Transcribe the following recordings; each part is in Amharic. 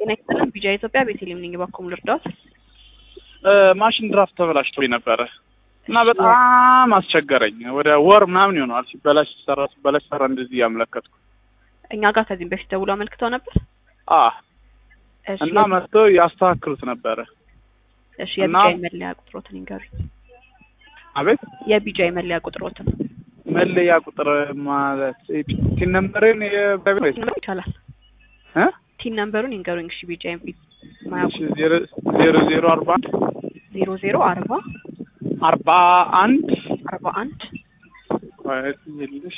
ጤና ይስጥልን። ቢጃ ኢትዮጵያ ቤተልሔም ነኝ። እባክዎ ልርዳዎት? ማሽን ድራፍት ተበላሽቶ ነበረ እና በጣም አስቸገረኝ። ወደ ወር ምናምን ይሆነዋል ሲበላሽ ሲሰራ ሲበላሽ ሰራ እንደዚህ እያመለከትኩ እኛ ጋር ከዚህም በፊት ደውሎ አመልክተው ነበር። አ እሺ እና መጥቶ ያስተካክሉት ነበረ። እሺ እና- የቢጃ መለያ ቁጥሮትን ይንገሩኝ። አቤት የቢጃ መለያ ቁጥሮትን መለያ ቁጥር ማለት ቲን ነምበርን የባቢሎስ ነምበር ይቻላል። እ ቲን ነምበሩን ይንገሩኝ። እሺ ቢጃ እሺ ማያውቁ ዜሮ ዜሮ ዜሮ አርባ አንድ ዜሮ ዜሮ አርባ አርባ አንድ አርባ አንድ የለሽ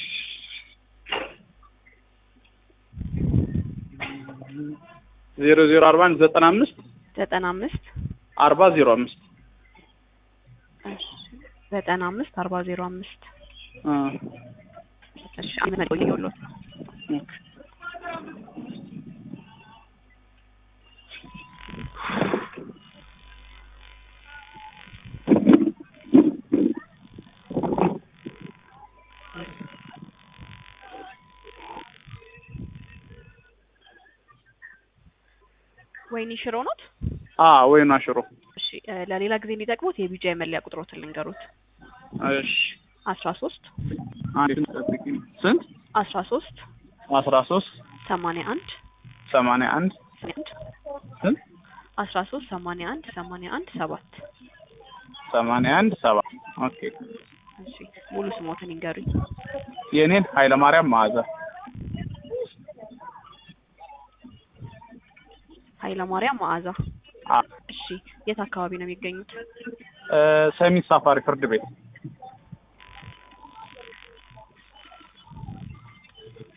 ዜሮ ዜሮ አርባ አንድ ዘጠና አምስት ዘጠና አምስት አርባ ዜሮ አምስት እሺ ዘጠና አምስት አርባ ዜሮ አምስት አ እሺ አንድ መቆየ ይኸውልዎት ኦኬ ወይኒ ሽሮ ኖት? አ ወይና ሽሮ እሺ እ ለሌላ ጊዜ እንዲጠቅሙት የቢጃ መለያ ቁጥሮትን ልንገሩት። እሺ አስራ ሶስት አንድ ጠብቂኝ ስንት አስራ ሶስት አስራ ሶስት ሰማንያ አንድ ሰማንያ አንድ አንድ ስንት አስራ ሶስት ሰማንያ አንድ ሰማንያ አንድ ሰባት ሰማንያ አንድ ሰባ ኦኬ እሺ ሙሉ ስሞትን ይንገሩኝ። የእኔን ኃይለማርያም መዓዛ ኃይለማርያም መዓዛ። አ እሺ የት አካባቢ ነው የሚገኙት? እ ሰሚት ሳፋሪ ፍርድ ቤት